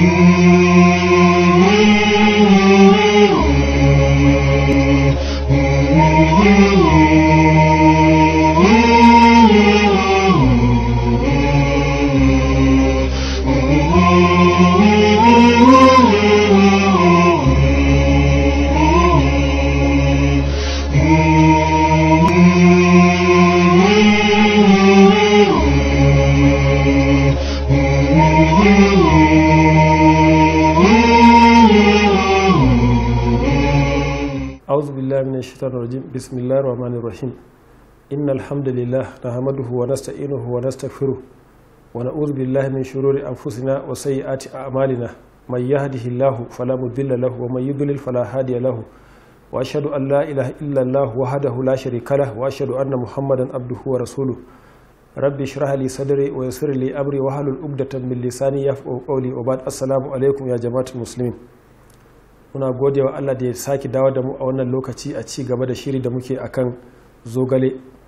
أعوذ بالله من الشيطان الرجيم بسم الله الرحمن الرحيم إن الحمد لله نحمده ونستعينه ونستغفره ونعوذ بالله من شرور أنفسنا وسيئات أعمالنا من يهده الله فلا مضل له ومن يضلل فلا هادي له وأشهد أن لا إله إلا الله وحده لا شريك له وأشهد أن محمدا عبده ورسوله رب اشرح لي صدري ويسر لي أمري واحلل عقدة من لساني يفقهوا قولي وبعد السلام عليكم يا جماعة المسلمين muna gode wa Allah da ya sake dawo da mu a wannan lokaci a ci gaba da shiri da muke akan zogale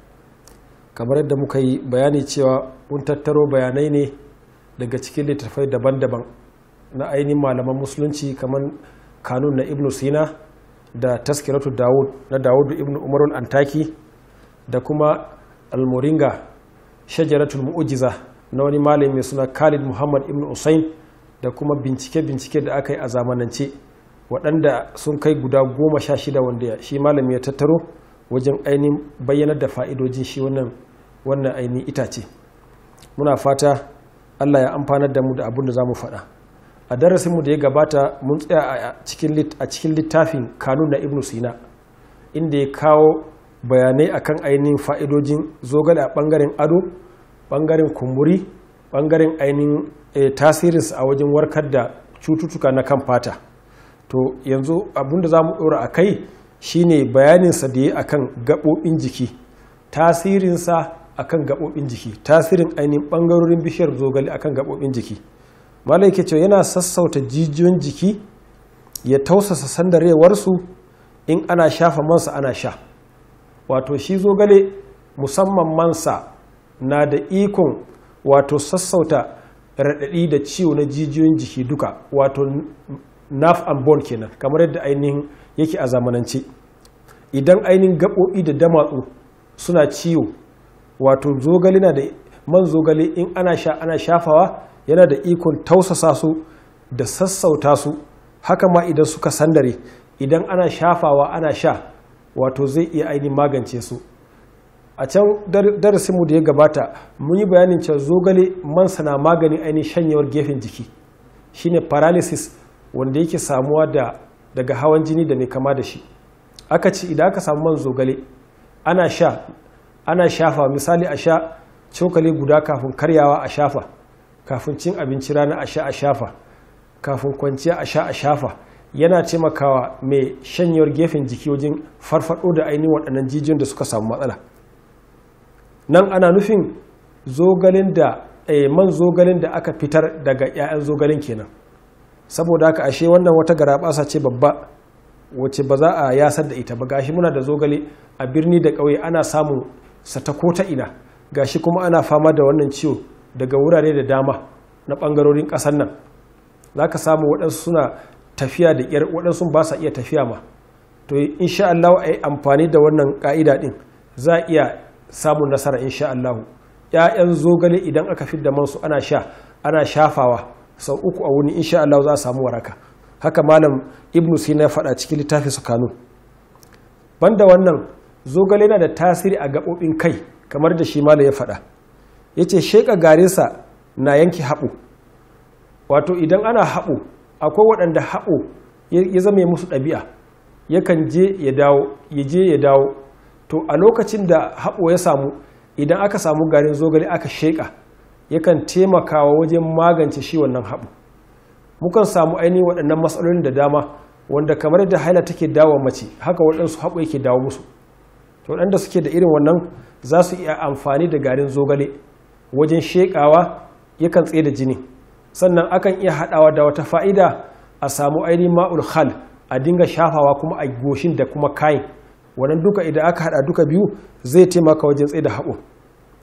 kamar yadda muka yi bayani cewa mun tattaro bayanai ne daga cikin littattafai daban-daban na ainihin malaman musulunci kamar kanun na ibnu sina da taskiratu dawud na dawudu ibnu umarul antaki da kuma almoringa shajaratul mu'ujiza na wani malami mai suna khalid muhammad ibnu usain da kuma bincike-bincike da aka yi a zamanance waɗanda sun kai guda goma sha shida wanda shi malami ya tattaro wajen ainihin bayyanar da fa'idojin shi wannan wannan ainihin itace muna fata allah ya amfanar da mu da abin da za mu faɗa a darasinmu da ya gabata mun tsaya a cikin littafin kanun na ibnu sina inda ya kawo bayanai akan ainihin fa'idojin zogale a ɓangaren ado ɓangaren kumburi ɓangaren ainihin tasirinsa a wajen warkar da cututtuka na kan fata to yanzu abinda za mu ɗora a kai shine bayaninsa da ya akan gaɓoɓin jiki tasirinsa akan gaɓoɓin jiki tasirin ainihin ɓangarorin bishiyar zogale akan gaɓoɓin jiki malai ke cewa yana sassauta jijiyoyin jiki ya tausasa sandarewarsu in ana shafa mansa ana sha wato shi zogale musamman mansa na da ikon wato sassauta raɗaɗi da ciwo na jijiyoyin jiki duka wato nerve and bone kenan kamar yadda ainihin yake a zamanance idan ainihin gaɓoɓi da damatsu suna ciwo wato zogale na da man zogale in ana sha ana shafawa yana da ikon tausasa su da sassauta su haka ma idan suka sandare idan ana shafawa ana sha wato zai iya ainihin magance su a can darasinmu da ya gabata mun yi bayanin cewa zogale mansa na maganin ainihin shanyewar gefen jiki shine paralysis wanda yake samuwa da daga hawan jini da mai kama da shi aka ce idan aka samu man zogale ana sha ana shafa misali a sha cokali guda kafin karyawa a shafa kafin cin abinci rana a sha a shafa kafin kwanciya a sha a shafa yana taimakawa mai shanyewar gefen jiki wajen farfado da ainihin waɗannan jijiyoyin da suka samu matsala nan ana nufin zogalen da man zogalen da aka fitar daga 'ya'yan zogalen kenan saboda haka ashe wannan wata garabasa ce babba wacce ba za a yasar da ita ba gashi muna da zogale a birni da ƙauye ana samun sata ko ta ina gashi kuma ana fama da wannan ciwo daga wurare da dama na ɓangarorin ƙasar nan za ka samu waɗansu suna tafiya da ƙyar waɗansu ba sa iya tafiya ma to insha Allah a yi amfani da wannan ƙa'ida ɗin za a iya samun nasara insha Allah ‘ya'yan zogale idan aka fidda mansu ana sha ana shafawa sau uku a wuni insha Allah za a samu waraka haka malam ibnu sina ya faɗa cikin littafin su kanu banda wannan zogale yana da tasiri a gaɓoɓin kai kamar da shi malam ya faɗa ya ce sheƙa garinsa na yanke haɓo wato idan ana haɓo akwai waɗanda haɓo ya zama musu ɗabi'a yakan je ya dawo ya je ya dawo to a lokacin da haɓo ya samu idan aka samu garin zogale aka sheƙa yakan taimakawa wajen magance shi wannan haɓu mukan samu ainihin waɗannan matsalolin da dama wanda kamar da haila take dawo mace haka waɗansu haɓu yake dawo musu to waɗanda suke da irin wannan za su iya amfani da garin zogale wajen sheƙawa yakan tsaye da jini sannan akan iya haɗawa da wata fa'ida a samu ainihin ma'ul hal a dinga shafawa kuma a goshin da kuma kayan wannan duka idan aka haɗa duka biyu zai taimaka wajen tsaye da haɓo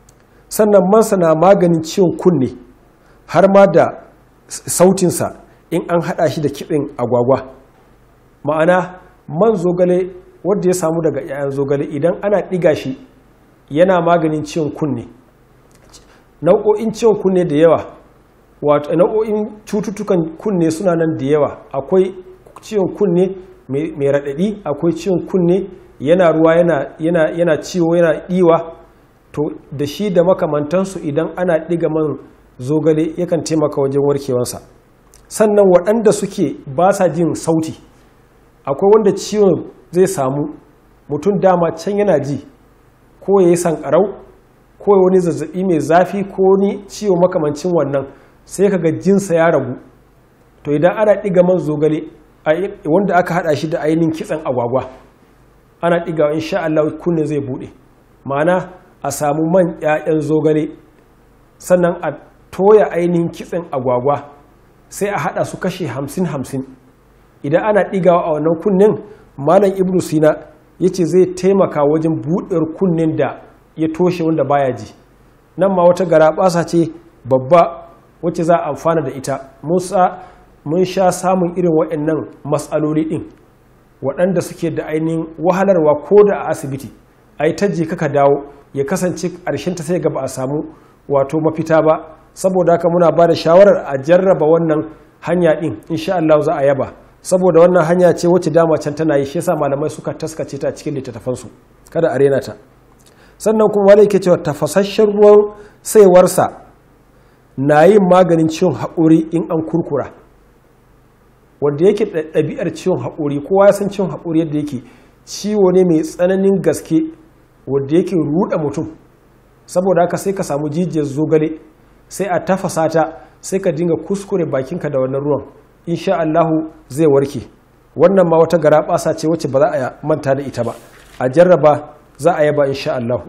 sannan mansa na maganin ciwon kunne har ma da sautinsa in an haɗa shi da kitsin agwagwa ma'ana man zogale wadda ya samu daga 'ya'yan zogale idan ana ɗiga shi yana maganin ciwon kunne nau'o'in ciwon kunne da yawa wato nau'o'in cututtukan kunne suna nan da yawa akwai ciwon kunne mai raɗaɗi akwai ciwon kunne yana ruwa yana ciwo yana ɗiwa to da shi da makamantansu idan ana ɗiga man zogale yakan taimaka wajen warkewansa sannan waɗanda suke ba sa jin sauti akwai wanda ciwon zai samu mutum dama can yana ji ko ya yi sankarau ko wani zazzabi mai zafi ko wani ciwo makamancin wannan sai kaga jinsa ya ragu to idan ana ɗiga man zogale wanda aka haɗa shi da ainihin kitsan agwagwa ana ɗiga insha Allah kunne zai buɗe ma'ana a samu man 'ya'yan zogale sannan a toya ainihin kitsen agwagwa sai a haɗa su kashe hamsin hamsin idan ana ɗigawa a wannan kunnen malam ibnu sina ya ce zai taimaka wajen buɗewar kunnen da ya toshe wanda baya ji nan ma wata gara ɓasa ce babba wacce za a amfana da ita mun sha samun irin waɗannan matsaloli ɗin waɗanda suke da ainihin wahalarwa ko da a asibiti a yi tajji kaka dawo ya kasance ta sai ga ba a samu wato mafita ba saboda haka muna ba da shawarar a jarraba wannan hanya ɗin insha Allah za a yaba saboda wannan hanya ce wacce dama can tana yi shi yasa malamai suka taskace ta cikin littattafansu kada a rena ta sannan kuma wale ke cewa tafasasshen ruwan saiwarsa na yin maganin ciwon haƙuri in an kurkura wanda yake ɗabi'ar ciwon haƙuri kowa ya san ciwon haƙuri yadda yake ciwo ne mai tsananin gaske wanda yake ruɗa mutum saboda haka sai ka samu jijiyar zogale sai a tafasa ta sai ka dinga kuskure bakinka da wannan ruwan insha Allahu zai warke wannan ma wata gara ɓasa ce wacce ba za a manta da ita ba a jarraba za a yaba insha Allahu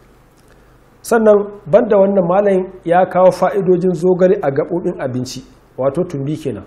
sannan banda wannan malayin ya kawo fa'idojin zogale a gaɓoɓin abinci wato tumbi kenan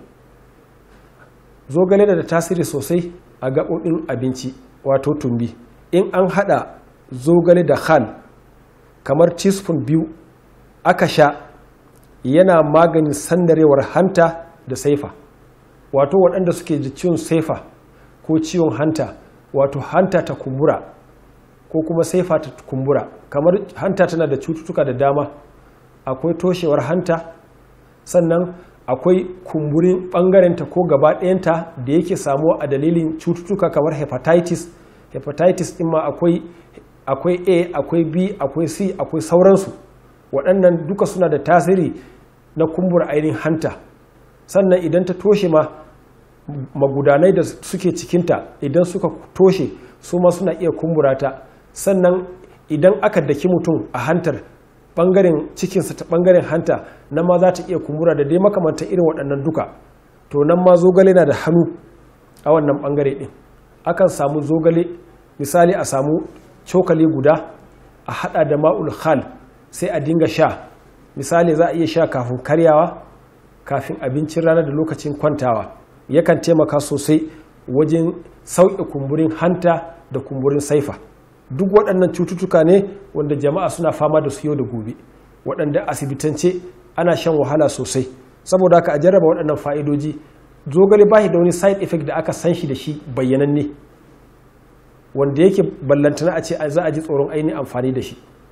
zogale da tasiri sosai a gaɓoɓin abinci wato tumbi in an haɗa zogale da hal kamar teaspoon biyu aka sha yana maganin sandarewar hanta da saifa wato waɗanda suke da ciwon saifa ko ciwon hanta wato hanta ta kumbura ko kuma saifa ta kumbura kamar hanta tana da cututtuka da dama akwai toshewar hanta sannan akwai kumburin ɓangarenta ko gaba ɗayanta da yake samuwa a dalilin cututtuka kamar hepatitis hepatitis ɗin ma akwai akwai a akwai b akwai c akwai sauransu waɗannan duka suna da tasiri na kumbura ainihin hanta sannan idan ta toshe ma magudanai da suke cikinta idan suka toshe su ma suna iya kumbura ta sannan idan aka daki mutum a hantar bangaren cikinsa ta bangaren hanta nan ma za ta iya kumbura da dai makamanta irin waɗannan duka to nan ma zogale na da hannu a wannan bangare ɗin akan samu zogale misali a samu cokali guda a hada da ma'ul khal sai a dinga sha misali za a iya sha kafin karyawa kafin abincin rana da lokacin kwantawa yakan taimaka sosai wajen sauƙi kumburin hanta da kumburin saifa duk waɗannan cututtuka ne wanda jama'a suna fama da su yau da gobe waɗanda asibitance ana shan wahala sosai saboda haka a jarraba waɗannan fa'idoji zogale ba shi da wani side effect da aka san shi da shi bayyananne wanda yake ballantana a ce za a ji tsoron ainihin amfani da shi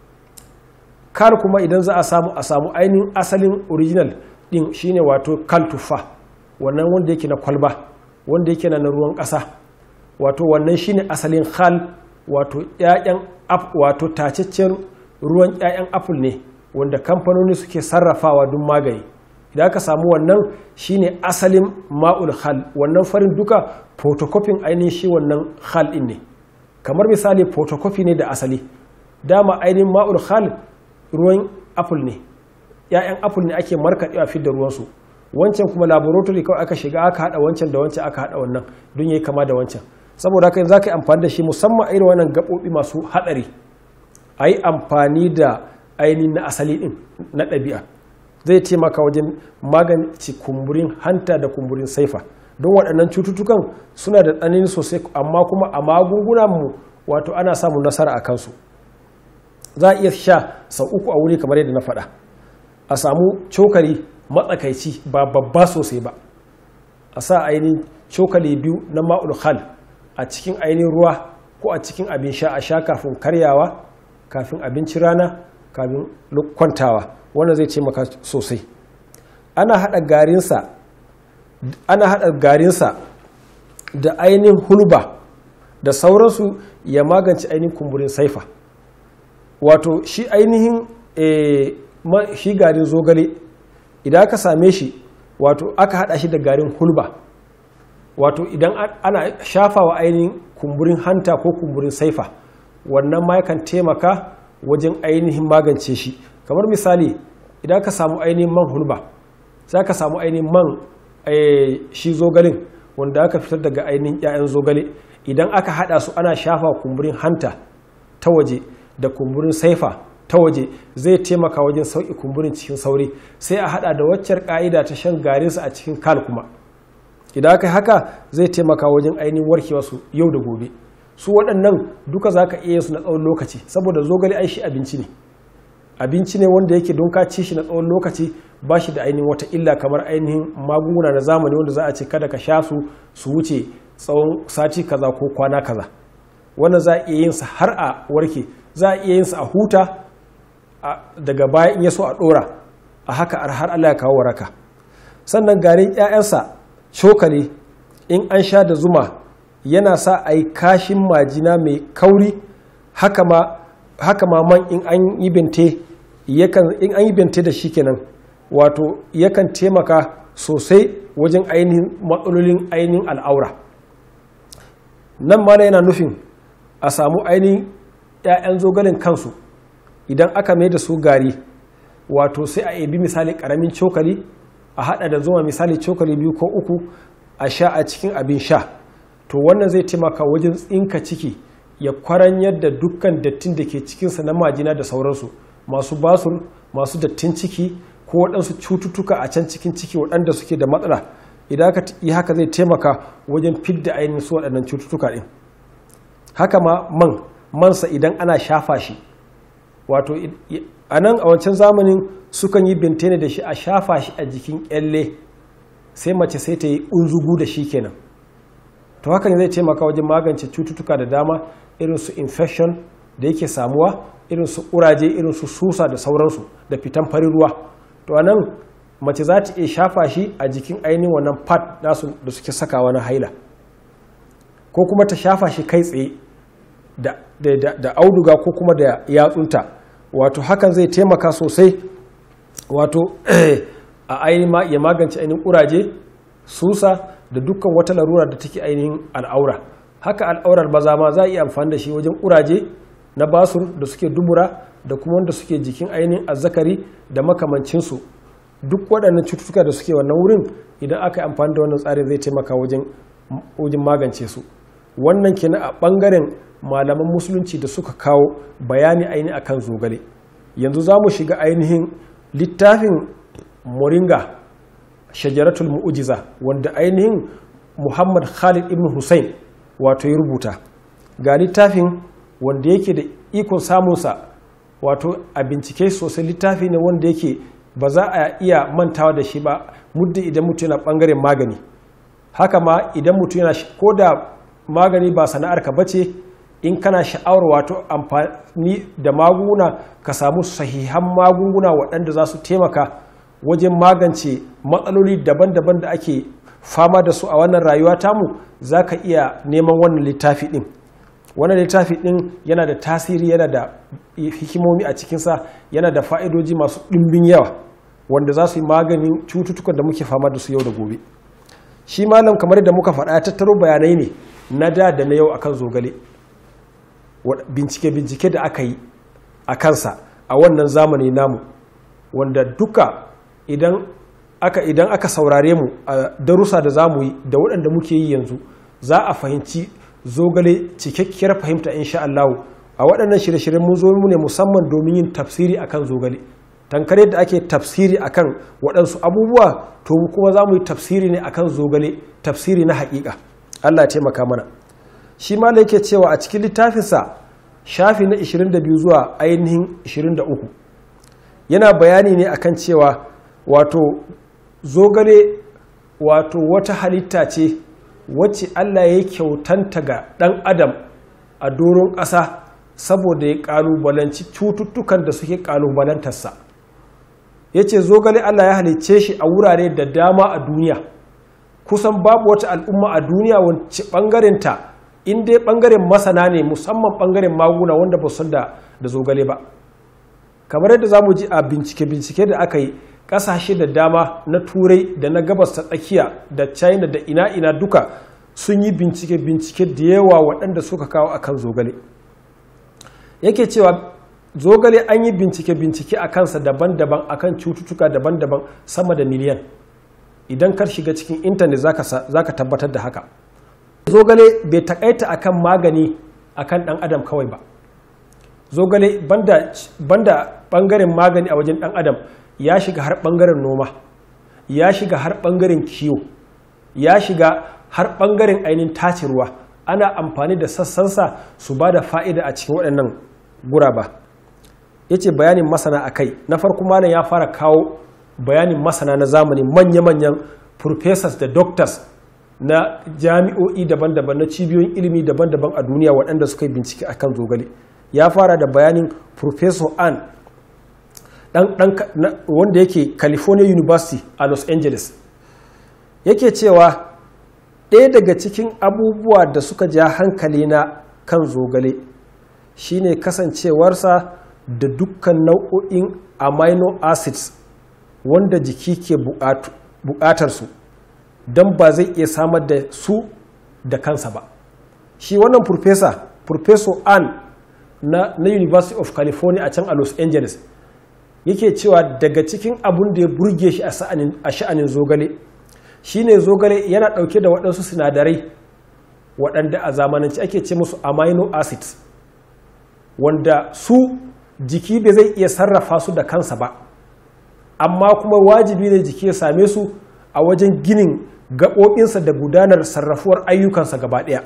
kar kuma idan za a samu a samu ainihin asalin original din shine wato kal tuffa wannan wanda yake na kwalba wanda yake na ruwan ƙasa wato wannan shine asalin hal wato ƴaƴan wato tacaccen ruwan ƴaƴan apple ne wanda kamfanoni suke sarrafawa don magani idan aka samu wannan shine asalin ma'ul hal wannan farin duka photocopying ainihin shi wannan hal din ne kamar misali photocopy ne da asali dama ainihin ma'ul hal ruwan apple ne ‘ya'yan apple ne ake markaɗewa fi da ruwansu wancan kuma laboratory kawai aka shiga aka haɗa wancan da wancan aka haɗa wannan don yi kama da wancan saboda haka za ka yi amfani da shi musamman a irin wannan gaɓoɓi masu haɗari a yi amfani da ainihin na asali ɗin na ɗabi'a zai taimaka wajen magance kumburin hanta da kumburin saifa don waɗannan cututtukan suna da tsanani sosai amma kuma a magungunanmu wato ana samun nasara a kansu za a iya sha sau uku a wuri kamar yadda na faɗa a samu cokali matsakaici ba babba sosai ba a sa ainihin cokali biyu na ma'ul khal a cikin ainihin ruwa ko a cikin abin sha a sha kafin karyawa kafin abinci rana kafin kwantawa wannan zai taimaka sosai ana haɗa garinsa ana haɗa garinsa da ainihin hulba da sauransu ya magance ainihin kumburin saifa wato shi ainihin shi garin zogale idan aka same shi wato aka haɗa shi da garin hulba wato idan ana shafawa ainihin kumburin hanta ko kumburin saifa wannan ma yakan taimaka wajen ainihin magance shi kamar misali idan ka samu ainihin man hulba za ka samu ainihin man shi zogalin wanda aka fitar daga ainihin 'ya'yan zogale idan aka hada su ana shafa kumburin hanta ta waje da kumburin saifa ta waje zai taimaka wajen sauƙi kumburin cikin sauri sai a hada da waccar ka'ida ta shan garinsa a cikin kal kuma idan aka haka zai taimaka wajen ainihin warkewa su yau da gobe su waɗannan duka za ka iya su na tsawon lokaci saboda zogale ai shi abinci ne abinci ne wanda yake don ka ci shi na tsawon lokaci ba shi da ainihin wata illa kamar ainihin magunguna na zamani wanda za a ce kada ka sha su su wuce tsawon sati kaza ko kwana kaza wannan za a iya yin sa har a warke za a iya yin sa a huta daga baya in ya so a dora a haka har Allah ya kawo waraka sannan garin 'ya'yansa cokali in an sha da zuma yana sa a yi kashin majina mai kauri haka ma man in an yi bente in an yi bente da shi kenan wato yakan taimaka sosai wajen ainihin matsalolin ainihin al'aura nan ma yana nufin a samu ainihin 'ya'yan zogalen kansu idan aka mai da su gari wato sai a ebi misali karamin cokali a hada da zuma misali cokali biyu ko uku a sha a cikin abin sha to wannan zai taimaka wajen tsinka ciki ya kwaranyar da dukkan dattin da ke cikinsa na majina da sauransu masu basur masu dattin ciki ko waɗansu cututtuka a can cikin ciki waɗanda suke da matsala idan aka yi haka zai taimaka wajen fidda ainihin su waɗannan cututtuka ɗin haka ma man mansa idan ana shafa shi wato a nan a wancan zamanin sukan yi bintene da shi a shafa shi a jikin kyalle sai mace sai ta yi unzugu da shi kenan to hakan zai taimaka wajen magance cututtuka da dama irin su infection da yake samuwa irin su ƙuraje irin su susa da sauransu da fitan farin ruwa to a nan mace za ta iya shafa shi a jikin ainihin wannan pad nasu da suke sakawa na haila ko kuma ta shafa shi kai tsaye da auduga ko kuma da yatsunta wato hakan zai taimaka sosai wato a ainihin ya magance ainihin ƙuraje susa da dukkan wata larura da take ainihin al'aura haka al'aurar maza ma za a iya amfani da shi wajen ƙuraje na basur da suke dubura da kuma wanda suke jikin ainihin azzakari da makamancinsu duk waɗannan cututtuka da suke wannan wurin idan aka yi amfani da wannan tsarin zai taimaka wajen magance su wannan kenan a ɓangaren malaman musulunci da suka kawo bayani ainihin akan zogale yanzu za mu shiga ainihin littafin moringa shajaratul mu'ujiza wanda ainihin muhammad khalid ibn hussein wato ya rubuta ga littafin wanda yake da ikon samunsa wato a bincike sosai littafi ne wanda yake ba za a iya mantawa da shi ba muddin idan mutum yana bangaren magani haka ma idan mutum yana ko da magani ba sana'arka ba ce in kana sha'awar wato amfani da magunguna ka samu sahihan magunguna waɗanda za su taimaka wajen magance matsaloli daban-daban da ake fama da su a wannan rayuwa tamu za ka iya neman wannan littafi ɗin wannan littafi ɗin yana da tasiri yana da hikimomi a cikinsa yana da fa'idoji masu ɗimbin yawa wanda za su yi maganin cututtukan da muke fama da su yau da gobe shi malam kamar da muka faɗa ya tattaro bayanai ne na da da na yau akan zogale bincike-bincike da aka yi a kansa a wannan zamani namu wanda duka idan aka idan aka saurare mu a darussa da zamu yi da waɗanda muke yi yanzu za a fahimci zogale cikakkiyar fahimta insha Allah a waɗannan shirye-shiryen mun zo mu ne musamman domin yin tafsiri akan zogale tankar yadda ake tafsiri akan waɗansu abubuwa to kuma za mu yi tafsiri ne akan zogale tafsiri na haƙiƙa Allah ya taimaka mana shi ma da yake cewa a cikin littafinsa shafi na 22 zuwa ainihin 23 yana bayani ne akan cewa wato zogale wato wata halitta ce wacce Allah ya kyautanta ga ɗan adam a doron ƙasa saboda ya ƙalubalanci cututtukan da suke ƙalubalantarsa ya ce zogale Allah ya halicce shi a wurare da dama a duniya kusan babu wata al'umma a duniya wacce ɓangarenta in dai ɓangaren masana ne musamman ɓangaren maguna wanda ba san da zogale ba kamar yadda za mu ji a bincike-bincike da aka yi ƙasashe da dama na turai da na gabas ta tsakiya da china da ina-ina duka sun yi bincike-bincike da yawa waɗanda suka kawo akan zogale yake cewa zogale an yi bincike-bincike a kansa daban-daban akan cututtuka daban-daban sama da miliyan idan kar shiga cikin intanet za ka tabbatar da haka zogale bai takaita akan magani akan ɗan adam kawai ba zogale banda, banda ɓangaren magani a wajen ɗan adam ya shiga har ɓangaren noma ya shiga har ɓangaren kiwo ya shiga har ɓangaren ainihin tace ruwa ana amfani da sassansa su ba da fa'ida a cikin waɗannan guraba ya ce bayanin masana a kai na farko malam ya fara kawo bayanin masana na zamani manya-manyan professors da doctors na jami'o'i daban-daban na cibiyoyin ilimi daban-daban a duniya waɗanda suka yi bincike akan zogale ya fara da bayanin professor ann wanda yake california university a los angeles yake cewa ɗaya daga cikin abubuwa da suka ja hankali na kan zogale shine kasancewarsa da dukkan nau'o'in amino acids wanda jiki ke buƙatar su don ba zai iya samar da su da kansa ba shi wannan professor professor ann na, na university of california a can a los angeles yake cewa daga cikin abun da ya burge shi a sha'anin zogale shine zogale yana ɗauke da waɗansu sinadarai waɗanda a zamanance ake ce musu amino acids wanda su jiki bai zai iya sarrafa su da kansa ba amma kuma wajibi ne jiki ya same su a wajen ginin gaɓoɓinsa da gudanar sarrafuwar ayyukansa gaba ɗaya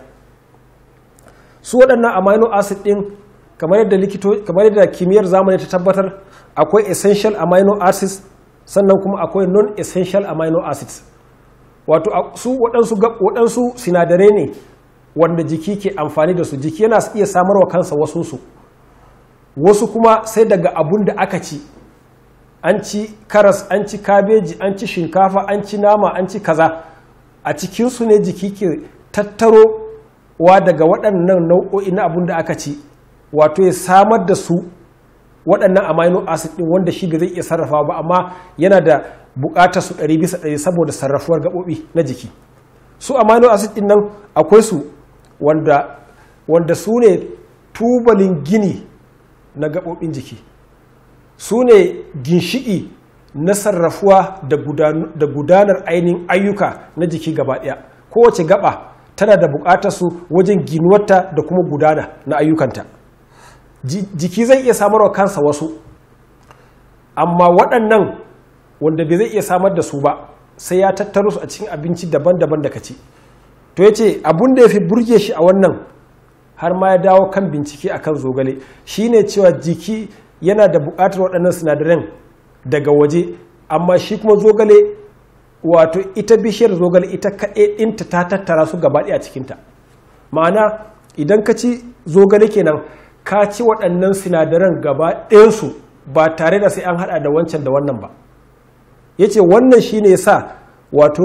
su waɗannan amino acid ɗin kamar yadda likito kamar yadda kimiyyar zamani ta tabbatar akwai essential amino acids sannan kuma akwai non essential amino acids wato su waɗansu waɗansu sinadarai ne wanda jiki ke amfani da su jiki yana iya samarwa kansa wasunsu wasu kuma sai daga abun da aka ci an ci karas an ci kabeji an ci shinkafa an ci nama an ci kaza a cikinsu ne jiki ke tattaro wa daga waɗannan nau'o'i na abun da aka ci wato ya samar da su waɗannan amino acid ɗin wanda shi zai iya sarrafa ba amma yana da buƙatar su ɗari bisa ɗari saboda sarrafuwar gaɓoɓi na jiki su amino acid ɗin nan akwai su wanda, wanda su ne tubalin gini na gaɓoɓin jiki su ne ginshiƙi na sarrafuwa da gudanar ainihin ayyuka na jiki gaba ɗaya kowace gaba tana da buƙatar su wajen ginuwarta da kuma gudana na ayyukanta jiki zai iya samarwa kansa wasu amma waɗannan wanda bai zai iya samar da su ba sai ya tattaro su a cikin abinci daban-daban da ka ci to ya ce abin da ya fi burge shi a wannan har ma ya dawo kan bincike akan zogale shine cewa jiki yana da buƙatar waɗannan sinadaran daga waje amma shi kuma zogale wato ita bishiyar zogale ita kaɗai ɗinta ta tattara su gaba ɗaya cikinta ma'ana idan ka ci zogale kenan ka ci waɗannan sinadaran gaba ɗayansu ba tare da sai an haɗa da wancan da wannan ba ya ce wannan shi ne sa wato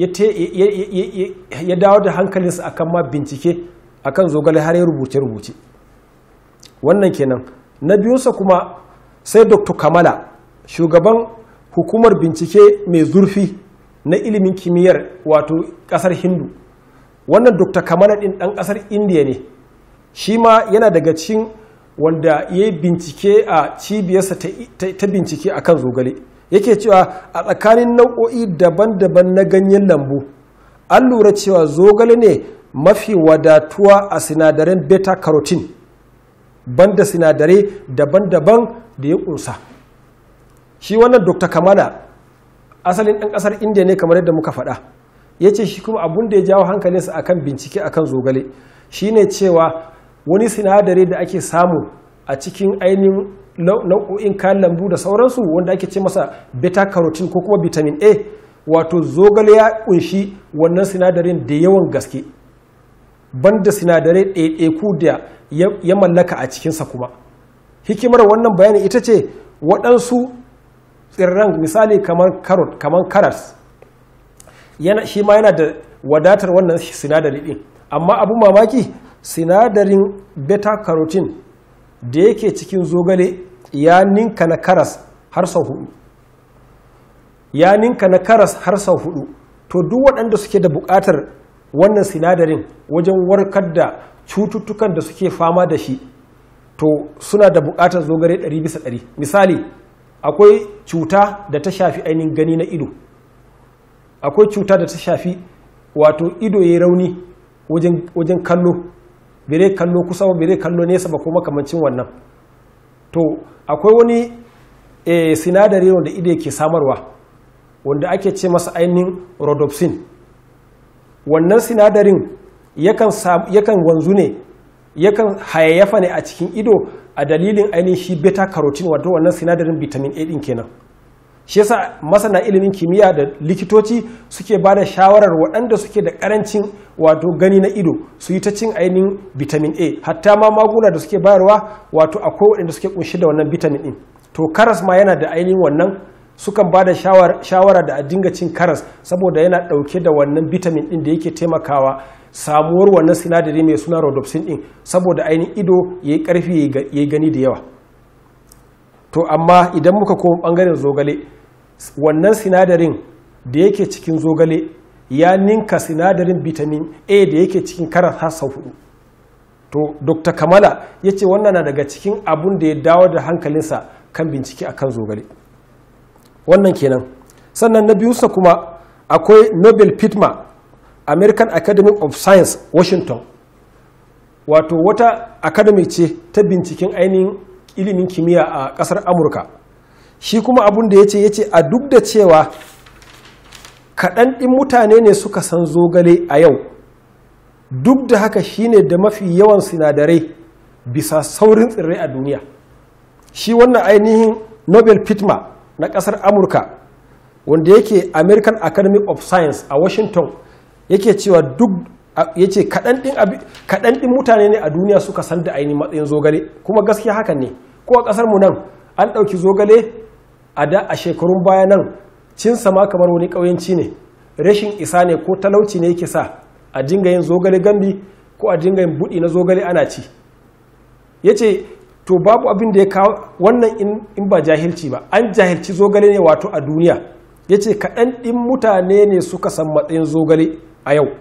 ya dawo da hankalinsa akan ma bincike akan zogale har ya rubuce-rubuce wannan kenan na biyunsa kuma sai dr kamala shugaban hukumar bincike mai zurfi na ilimin kimiyyar wato ƙasar hindu wannan dr kamala ɗin ɗan ƙasar indiya ne shi ma yana daga cikin wanda ya yi bincike a cibiyarsa ta bincike a kan zogale yake cewa a tsakanin nau'o'i daban-daban na ganyen lambu an lura cewa zogale ne mafi wadatuwa a sinadaran beta carotene banda sinadarai daban-daban da ya kunsa shi wannan dr kamala asalin ɗan ƙasar indiya ne kamar yadda muka faɗa ya ce shi kuma abun da ya jawo hankalinsa akan bincike akan zogale shine cewa wani sinadari da ake samu a cikin ainihin nau'o'in kayan lambu da sauransu wanda ake ce masa beta carotene ko kuma vitamin a wato zogale ya kunshi wannan sinadarin da yawan gaske banda sinadarai ɗaiɗaiku da ya mallaka a cikinsa kuma hikimar wannan bayani ita ce waɗansu tsirran misali kamar carrot kamar karas shi ma yana da wadatar wannan sinadari ɗin amma abu mamaki sinadarin beta carotene da yake cikin zogale ya ninka na karas har sau hudu ya ninka na karas har sau hudu to duk waɗanda suke da buƙatar wannan sinadarin wajen warkar da cututtukan da suke fama da shi to suna da buƙatar zogale 100 bisa 100 misali akwai cuta da ta shafi ainihin gani na ido akwai cuta da ta shafi wato ido ya rauni wajen kallo bere kallo kusa ba bere kallo nesa ba kuma kamancin wannan to akwai wani e, sinadari wanda ido ke samarwa wanda ake ce masa ainihin rhodopsin wannan sinadarin yakan wanzu ne yakan hayayyafa ne a cikin ido a dalilin ainihin shi beta carotene wato wannan sinadarin vitamin a din kenan shi yasa masana ilimin kimiyya da likitoci suke ba da shawarar waɗanda suke da ƙarancin wato gani na ido su yi ta cin ainihin vitamin a hatta ma maguna da suke bayarwa wato akwai waɗanda suke kunshi da wannan vitamin ɗin to karas ma yana da ainihin wannan sukan ba da shawara da a dinga cin karas saboda yana ɗauke da wannan vitamin ɗin da yake taimakawa samuwar wannan sinadari mai suna rhodopsin ɗin saboda ainihin ido ya yi ƙarfi ya yi gani da yawa to amma idan muka koma ɓangaren zogale wannan sinadarin da yake cikin zogale ya ninka sinadarin vitamin a da yake cikin karas har sau hudu to dr kamala ya ce wannan na daga cikin abun da ya dawo da hankalinsa kan bincike akan zogale wannan kenan sannan na biyunsa kuma akwai nobel pitma american academy of science washington wato wata academy ce ta binciken ainihin ilimin kimiyya a kasar amurka shi kuma abun da ya ce ya ce a duk da cewa kaɗan ɗin mutane ne suka san zogale a yau duk da haka shine da mafi yawan sinadarai bisa saurin tsirrai a duniya shi wannan ainihin nobel pitma na ƙasar amurka wanda yake american academy of science a washington yake cewa duk ya ce kaɗan ɗin mutane ne a duniya suka san da ainihin matsayin zogale kuma gaskiya hakan ne ko a ƙasar mu nan an ɗauki zogale a da a shekarun baya nan cin sama kamar wani ƙauyenci ne rashin isa ne ko talauci ne yake sa a dinga yin zogale gambi ko a dinga yin buɗi na zogale ana ci ya ce to babu abin da ya kawo wannan in ba jahilci ba an jahilci zogale ne wato a duniya ya ce kaɗan ɗin mutane ne suka san matsayin zogale a yau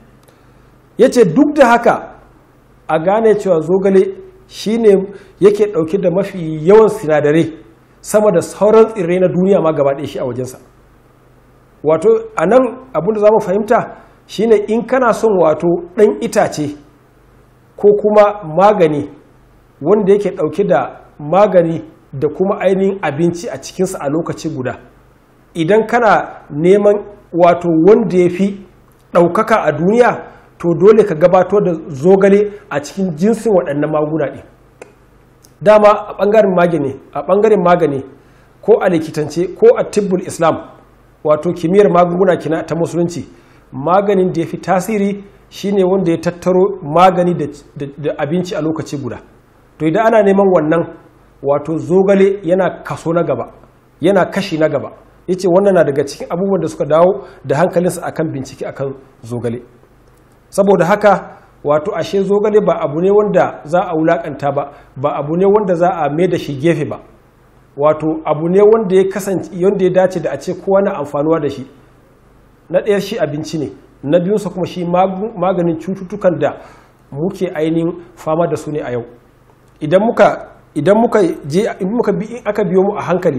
ya ce duk da haka a gane cewa zogale shine yake ɗauke da mafi yawan sinadarai sama da sauran tsirrai na duniya ma gaba ɗaya shi a wajensa wato a nan abinda za mu fahimta shine in kana son wato ɗan itace ko kuma magani wanda yake ɗauke da magani da kuma ainihin abinci a cikinsa a lokaci guda idan kana neman wato wanda ya fi ɗaukaka a duniya to dole ka gabato da zogale a cikin jinsin waɗannan maguna ɗin dama a ɓangaren magani a ɓangaren magani ko a likitance ko a tibbul islam wato kimiyyar magunguna kina ta musulunci maganin da ya fi tasiri shine wanda ya tattaro magani da abinci a lokaci guda to idan ana neman wannan wato zogale yana kaso na gaba yana kashi na gaba yace wannan na daga cikin abubuwan da suka dawo da hankalinsa akan bincike akan zogale saboda haka wato ashe zogale ba abu ne wanda za a wulakanta ba ba abu ne wanda za a mai da shi gefe ba wato abu ne wanda ya kasance wanda ya dace da a ce kowa na amfanuwa da shi na ɗaya shi abinci ne na biyunsa kuma shi maganin cututtukan da muke ainihin fama da su ne a yau idan muka idan muka je in muka bi in aka biyo mu a hankali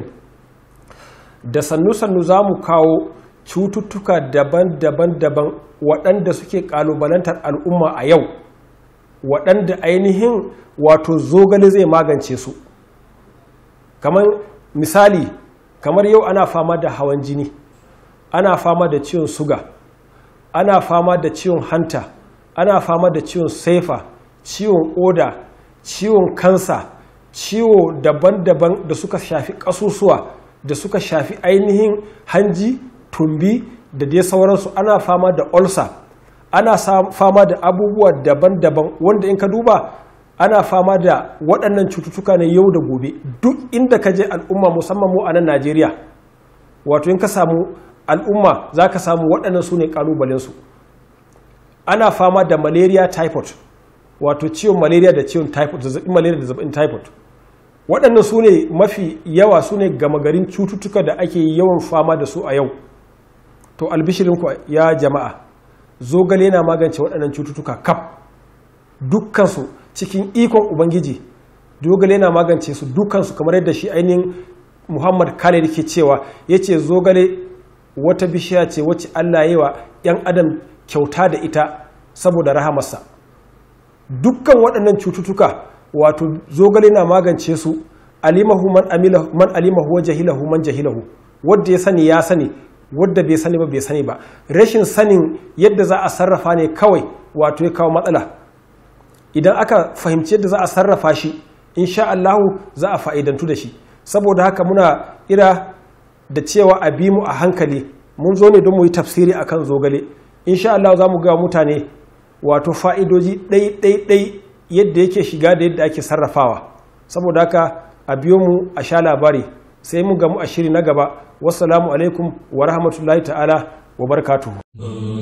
da sannu sannu za mu kawo cututtuka daban-daban daban waɗanda suke ƙalubalantar al'umma a yau waɗanda ainihin wato zogale zai magance su kamar misali kamar yau ana fama da hawan jini ana fama da ciwon suga ana fama da ciwon hanta ana fama da ciwon saifa ciwon oda ciwon kansa ciwo daban-daban da suka shafi ƙasusuwa da suka shafi ainihin hanji tumbi da dai sauransu ana fama da ulcer ana fama da abubuwa daban-daban wanda in ka duba ana fama da waɗannan cututtuka ne yau da gobe duk inda ka je al'umma musamman mu a nan najeriya wato in ka samu al'umma za ka samu waɗannan su ne ƙalubalensu ana fama da malaria typhoid wato ciwon malaria da ciwon typhoid zazzabin malaria da zazzabin typhoid waɗannan su ne mafi yawa su ne gama garin cututtuka da ake yawan fama da su a yau to albishirinku ya jama'a zogale na magance waɗannan cututtuka kaf dukkansu cikin ikon ubangiji zogale na magance su dukkansu kamar yadda shi ainihin muhammad khalid ke cewa ya ce zogale wata bishiya ce wacce allah yi wa 'yan adam kyauta da ita saboda rahamarsa dukkan waɗannan cututtuka wato zogale na magance su alimahu man alimahu wa jahilahu man jahilahu wadda ya sani ya sani wadda bai sani ba bai sani ba rashin sanin yadda za a sarrafa ne kawai wato ya kawo matsala idan aka fahimci yadda za a sarrafa shi insha Allahu za a fa'idantu da shi saboda haka muna ira da cewa a bi mu a hankali mun zo ne don mu yi tafsiri akan zogale insha Allah za mu ga mutane wato fa'idoji ɗai-ɗai-ɗai yadda yake shiga da yadda ake sarrafawa saboda haka a biyo mu a sha labari sai mu gamu a shiri na gaba wassalamu alaikum wa rahmatullahi ta'ala wa barakatuhu